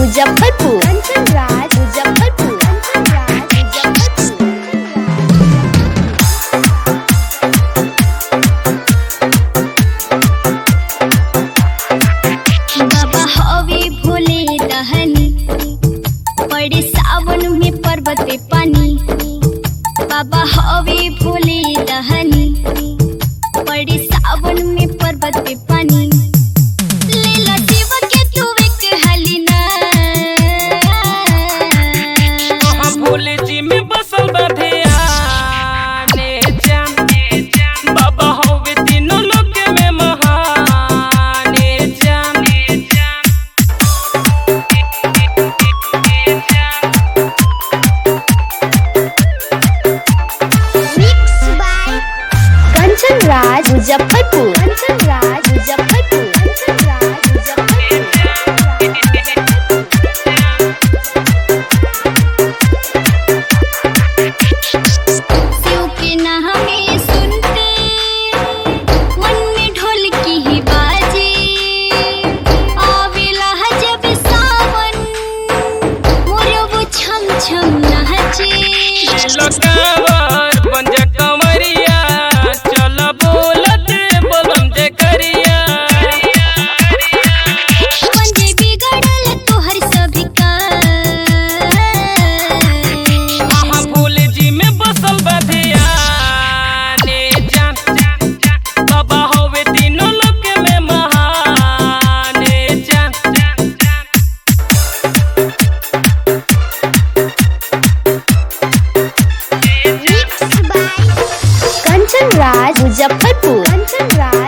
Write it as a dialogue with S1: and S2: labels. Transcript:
S1: मुजफ्फरपुर कंचन राज मुजफ्फरपुर कंचन राज मुजफ्फरपुर
S2: बाबा हवे भोले दहनी पड़े सावन में पर्वत पे पानी बाबा हवे भोले दहनी पड़े सावन में पर्वत पे पानी लेला जीव के तू एक हलीना
S3: हम भोले जी में बसल बा ध्याने जान बाबा होवे तीनों लोक में महाने जान
S1: मिक्स बाय कंचन राज मुजफ्फरपुर कंचन राज मुजफ्फरपुर कंचन राज
S2: शिव के नामे सुनते मन में ढोल की ही बाजे आवेला जब सावन मोर वो छम छम नाचे
S3: लकावर बन जा कंवरिया चल बोलत बोलम जे करिया
S2: पंजे बिगड़ल तोहर सभी का
S3: हम भोले जी में बसल बा ध्याने जान बाबा होवे तीनों लोक में महाने जान
S1: mix by Kanchan Raj Muzaffarpur Kanchan Raj